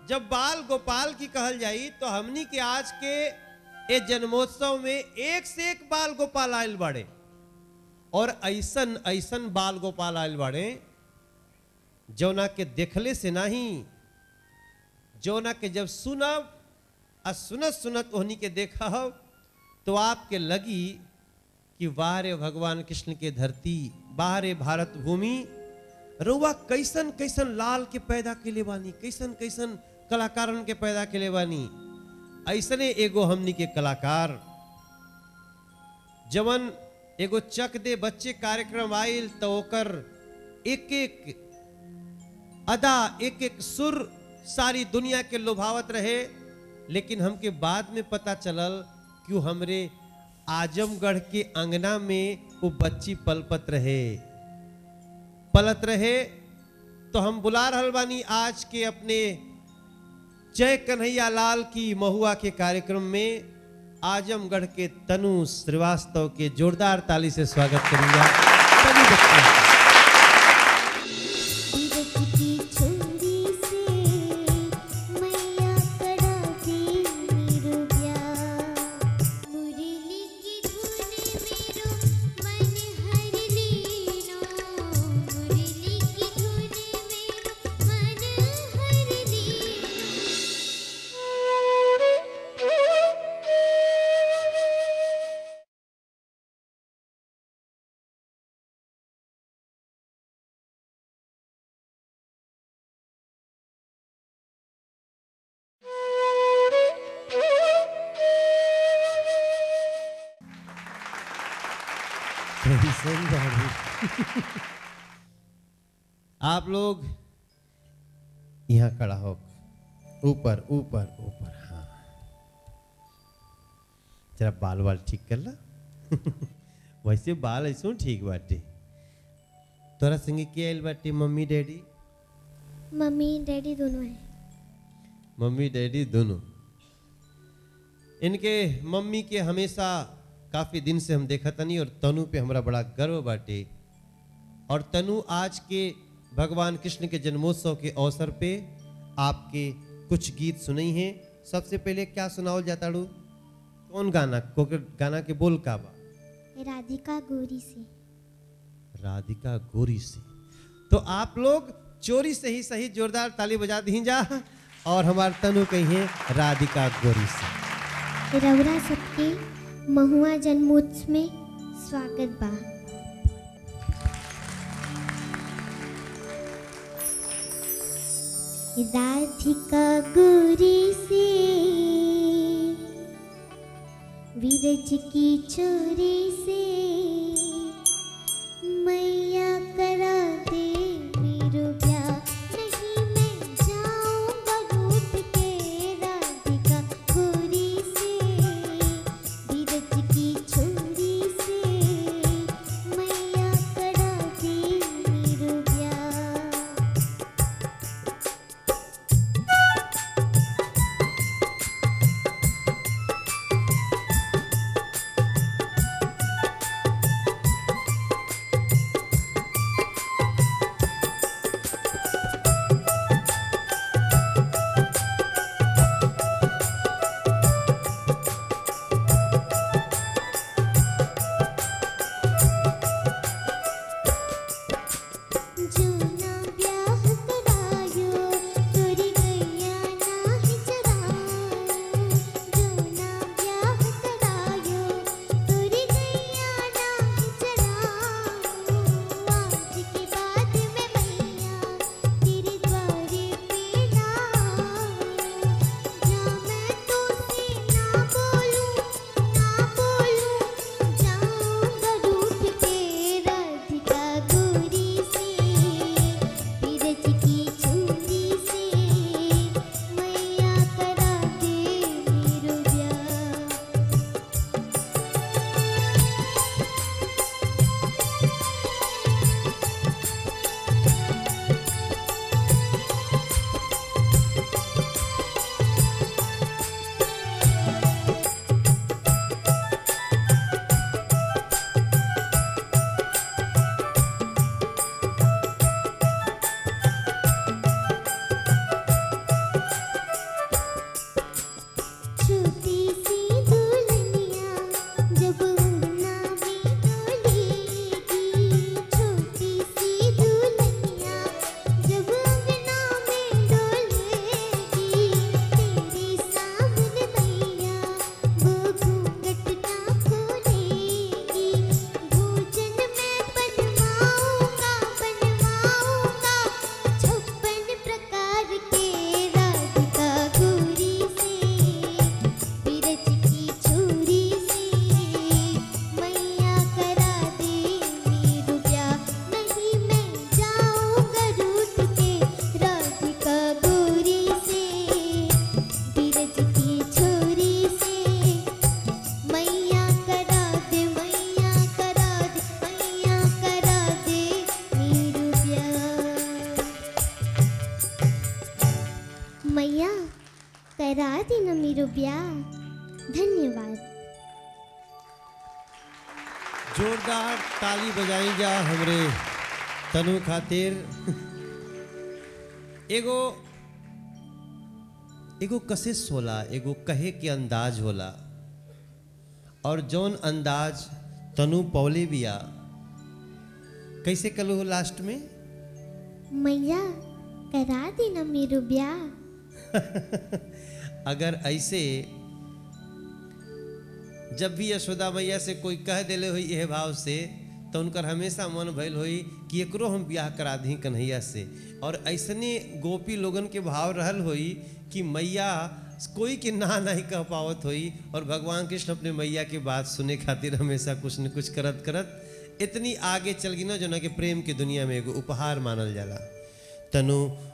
जब बाल गोपाल की कहल जाई तो हमनी के आज के ए जन्मोत्सव में एक से एक बाल गोपाल आयल बाड़े और ऐसन ऐसन बाल गोपाल आयल बाड़े जौना के देखले से नहीं जौना के जब सुनब आ सुनत सुनत ओहनी के देखब तो आपके लगी कि वाह रे भगवान कृष्ण के धरती वाह रे भारत भूमि रउआ कैसन कैसन लाल के पैदा के ले बानी कैसन कैसन कलाकारन के पैदा के ले बानी ऐसने एगो हमनी के कलाकार जवन एगो चक दे बच्चे कार्यक्रम आयल तो ओकर एक एक अदा एक एक सुर सारी दुनिया के लोभावत रहे लेकिन हमके बाद में पता चलल कि वो हमरे आजमगढ़ के अंगना में वो बच्ची पलपत रहे पलत रहे तो हम बुला रहल बानी आज के अपने जय कन्हैया लाल की महुआ के कार्यक्रम में आजमगढ़ के तनु श्रीवास्तव के जोरदार ताली से स्वागत करूंगा सभी बच्चों का। बीरज की छोरी से मैया कड़ा दी मेरो प्यार मुरली की धुन मेरो मन हर लीनो मुरली की धुन मेरो मन हर लीनो कैसन बाबू आप लोग यहाँ खड़ा हो ऊपर ऊपर ऊपर हाँ जरा बाल वाल ठीक कर ला वैसे बाल ऐसो ठीक बाटे तोरा संगे के आयल बाटे मम्मी डैडी मम्मी डैडी दोनों हैं मम्मी डैडी दोनों इनके मम्मी के हमेशा काफी दिन से हम देखा तनी और तनु पे हमरा बड़ा गर्व बाटे और तनु आज के भगवान कृष्ण के जन्मोत्सव के अवसर पे आपके कुछ गीत सुनई हैं सबसे पहले क्या सुनाओ जाता रू कौन गाना को गाना के बोल का बा राधिका गोरी से राधिका गोरी से तो आप लोग चोरी से ही सही जोरदार ताली बजा दी जा और हमार तनु कही है राधिका गोरी से रौरा सबके महुआ जन्मोत्सव में स्वागत बा राधिका गोरी से विरज की छोरी से मैया करा दे मेरो प्यार नहीं मैं जाऊंगा रूठ के राधिका गोरी से विरज की छोरी से मैया करा दे मेरो प्यार वाह मैया करा दी न मेरो ब्याह धन्यवाद जोरदार ताली बजाई जा हमरे तनु खातिर एगो एगो कशिश होला एगो कहे के अंदाज होला और जौन अंदाज तनु पौले बिया कैसे कलो हो लास्ट में मैया करा दी न मेरो ब्याह अगर ऐसे जब भी यशोदा मैया से कोई कह देले हुई यह भाव से तो उनकर हमेशा मन भइल हुई कि एकरो हम ब्याह करा दी कन्हैया से और ऐसने गोपी लोगन के भाव रहल हुई कि मैया कोई के ना नहीं कह पावत हुई और भगवान कृष्ण अपने मैया के बात सुने खातिर हमेशा कुछ न कुछ करत करत इतनी आगे चल गई ना जो ना कि प्रेम की दुनिया में एगो उपहार मानल जाला तनु